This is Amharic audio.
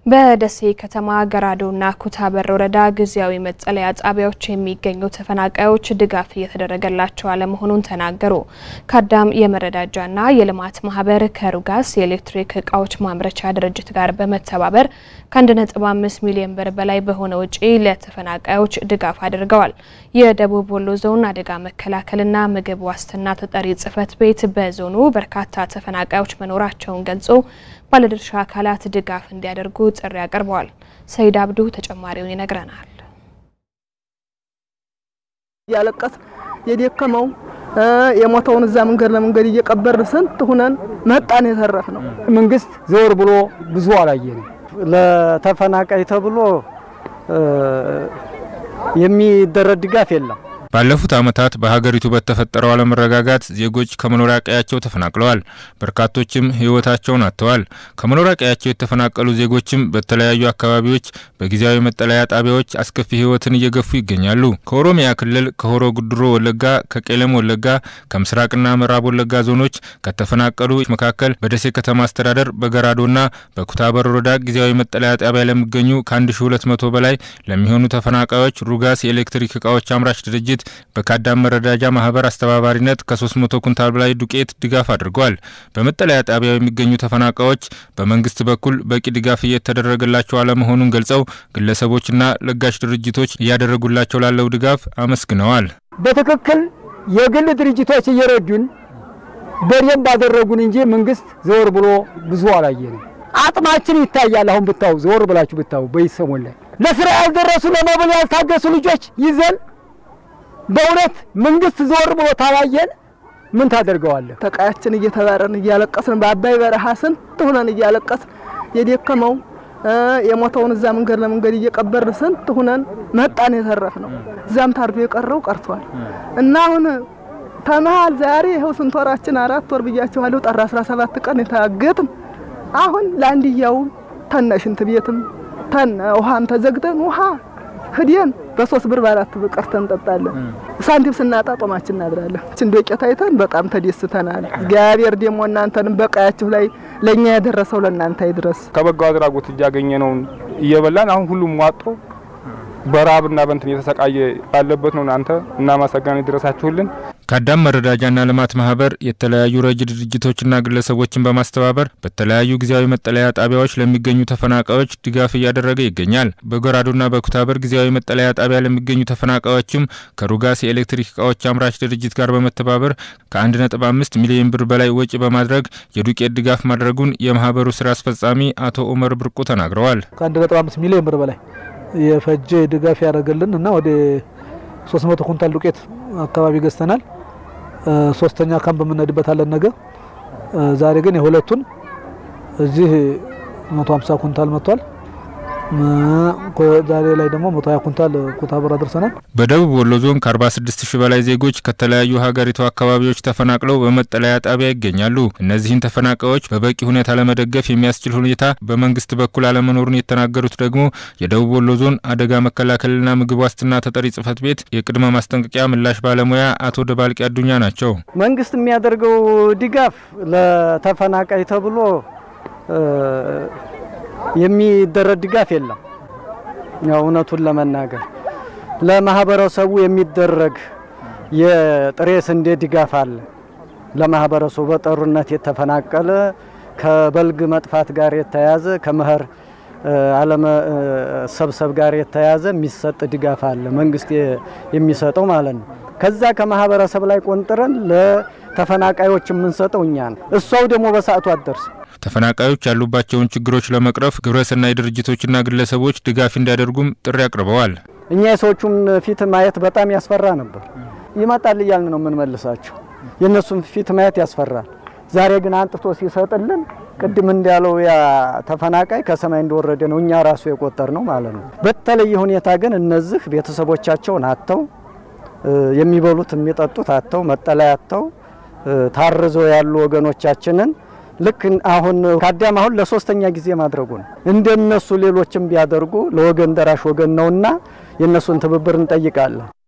በደሴ ከተማ ገራዶና ኩታበር ወረዳ ጊዜያዊ መጠለያ ጣቢያዎች የሚገኙ ተፈናቃዮች ድጋፍ እየተደረገላቸው አለመሆኑን ተናገሩ። ከአዳም የመረዳጃና የልማት ማህበር ከሩጋስ የኤሌክትሪክ እቃዎች ማምረቻ ድርጅት ጋር በመተባበር ከ1.5 ሚሊዮን ብር በላይ በሆነ ወጪ ለተፈናቃዮች ድጋፍ አድርገዋል። የደቡብ ወሎ ዞን አደጋ መከላከልና ምግብ ዋስትና ተጠሪ ጽሕፈት ቤት በዞኑ በርካታ ተፈናቃዮች መኖራቸውን ገልጾ ባለድርሻ አካላት ድጋፍ እንዲያደርጉ ጥሪ አቅርበዋል። ሰይድ አብዱ ተጨማሪውን ይነግረናል። ያለቀስ የደከመው የሞተውን እዛ መንገድ ለመንገድ እየቀበርን ስንት ሁነን መጣን የተረፍ ነው። መንግስት ዘወር ብሎ ብዙ አላየንም። ለተፈናቃይ ተብሎ የሚደረግ ድጋፍ የለም። ባለፉት ዓመታት በሀገሪቱ በተፈጠረው አለመረጋጋት ዜጎች ከመኖሪያ ቀያቸው ተፈናቅለዋል። በርካቶችም ሕይወታቸውን አጥተዋል። ከመኖሪያ ቀያቸው የተፈናቀሉ ዜጎችም በተለያዩ አካባቢዎች በጊዜያዊ መጠለያ ጣቢያዎች አስከፊ ሕይወትን እየገፉ ይገኛሉ። ከኦሮሚያ ክልል ከሆሮ ጉድሮ ወለጋ፣ ከቄለም ወለጋ፣ ከምስራቅና ምዕራብ ወለጋ ዞኖች ከተፈናቀሉ መካከል በደሴ ከተማ አስተዳደር በገራዶና በኩታበር ወረዳ ጊዜያዊ መጠለያ ጣቢያ ለሚገኙ ከ1200 በላይ ለሚሆኑ ተፈናቃዮች ሩጋስ የኤሌክትሪክ እቃዎች አምራች ድርጅት በካዳም መረዳጃ ማህበር አስተባባሪነት ከ300 ኩንታል በላይ ዱቄት ድጋፍ አድርገዋል። በመጠለያ ጣቢያው የሚገኙ ተፈናቃዮች በመንግስት በኩል በቂ ድጋፍ እየተደረገላቸው አለመሆኑን ገልጸው ግለሰቦችና ለጋሽ ድርጅቶች እያደረጉላቸው ላለው ድጋፍ አመስግነዋል። በትክክል የግል ድርጅቶች እየረዱን በደንብ አደረጉን እንጂ መንግስት ዘወር ብሎ ብዙ አላየንም። አጥማችን ይታያል። አሁን ብታው ዘወር ብላችሁ ብታው በይሰሞን ላይ ለስራ ያልደረሱ ለመብል ያልታገሱ ልጆች ይዘን በእውነት መንግስት ዘወር ብሎ ታላየን ምን ታደርገዋለህ? ተቃያችን እየተባረን እያለቀስን በአባይ በረሃ ስንት ሁነን እያለቀስን የደከመው የሞተውን እዛ መንገድ ለመንገድ እየቀበርን ስንት ሁነን መጣን የተረፍ ነው። እዛም ታርዶ የቀረው ቀርቷል እና አሁን ተመሃል ዛሬ ይኸው ስንት ወራችን አራት ወር ብያችኋለሁ። ጥር 17 ቀን የታገትን አሁን ለአንድያው ተነ ሽንት ቤትም ተነ ውሃም ተዘግተን ውሃ ህዲያን በሶስት ብር በአራት ብር ቀርተን እንጠጣለን። ሳንቲም ስናጣ ጦማችን እናድራለን። እችን ዶቄት አይተን በጣም ተደስተናል። እግዚአብሔር ደግሞ እናንተንም በቀያችሁ ላይ ለእኛ ያደረሰው ለእናንተ ይድረስ። ከበጎ አድራጎት እያገኘነውን እየበላን አሁን ሁሉም ዋጦ በረሃብና በንትን የተሰቃየ ያለበት ነው። እናንተ እናመሰግናለን ይድረሳችሁልን። ከአዳም መረዳጃና ልማት ማህበር የተለያዩ ረጅ ድርጅቶችና ግለሰቦችን በማስተባበር በተለያዩ ጊዜያዊ መጠለያ ጣቢያዎች ለሚገኙ ተፈናቃዮች ድጋፍ እያደረገ ይገኛል። በጎራዶና በኩታበር ጊዜያዊ መጠለያ ጣቢያ ለሚገኙ ተፈናቃዮችም ከሩጋስ የኤሌክትሪክ እቃዎች አምራች ድርጅት ጋር በመተባበር ከ1.5 ሚሊዮን ብር በላይ ወጪ በማድረግ የዱቄት ድጋፍ ማድረጉን የማህበሩ ስራ አስፈጻሚ አቶ ኡመር ብርቁ ተናግረዋል። ከ1.5 ሚሊዮን ብር በላይ የፈጀ ድጋፍ ያደረገልን እና ወደ 300 ኩንታል ዱቄት አካባቢ ገዝተናል። ሶስተኛ ካምፕ የምንሄድበት አለን ነገ። ዛሬ ግን የሁለቱን እዚህ 150 ኩንታል መጥቷል። ዛሬ ላይ ደግሞ 120 ኩንታል ኩታበር አድርሰናል። በደቡብ ወሎ ዞን ከ46 ሺህ በላይ ዜጎች ከተለያዩ ሀገሪቱ አካባቢዎች ተፈናቅለው በመጠለያ ጣቢያ ይገኛሉ። እነዚህን ተፈናቃዮች በበቂ ሁኔታ ለመደገፍ የሚያስችል ሁኔታ በመንግስት በኩል አለመኖሩን የተናገሩት ደግሞ የደቡብ ወሎ ዞን አደጋ መከላከልና ምግብ ዋስትና ተጠሪ ጽሕፈት ቤት የቅድመ ማስጠንቀቂያ ምላሽ ባለሙያ አቶ ደባልቂ አዱኛ ናቸው። መንግስት የሚያደርገው ድጋፍ ለተፈናቃይ ተብሎ የሚደረግ ድጋፍ የለም። ያው እውነቱን ለመናገር ለማህበረሰቡ የሚደረግ የጥሬ ስንዴ ድጋፍ አለ። ለማህበረሰቡ በጦርነት የተፈናቀለ ከበልግ መጥፋት ጋር የተያዘ ከመኸር አለመሰብሰብ ጋር የተያዘ የሚሰጥ ድጋፍ አለ፣ መንግስት የሚሰጠው ማለት ነው። ከዛ ከማህበረሰብ ላይ ቆንጥረን ለተፈናቃዮች የምንሰጠው እኛ ነው። እሷው ደግሞ በሰዓቱ አትደርስ ተፈናቃዮች ያሉባቸውን ችግሮች ለመቅረፍ ግብረሰናይ ድርጅቶችና ግለሰቦች ድጋፍ እንዲያደርጉም ጥሪ አቅርበዋል። እኛ የሰዎቹን ፊት ማየት በጣም ያስፈራ ነበር። ይመጣል እያልን ነው የምንመልሳቸው። የእነሱን ፊት ማየት ያስፈራል። ዛሬ ግን አንጥቶ ሲሰጥልን ቅድም እንዳለው ያ ተፈናቃይ ከሰማይ እንደወረደ ነው እኛ ራሱ የቆጠር ነው ማለት ነው። በተለየ ሁኔታ ግን እነዚህ ቤተሰቦቻቸውን አጥተው የሚበሉት የሚጠጡት አጥተው መጠለያ አጥተው ታርዘው ያሉ ወገኖቻችንን ልክ አሁን ከአዳም አሁን ለሶስተኛ ጊዜ ማድረጉ ነው። እንደነሱ ሌሎችም ቢያደርጉ ለወገን ደራሽ ወገን ነውና የእነሱን ትብብር እንጠይቃለን።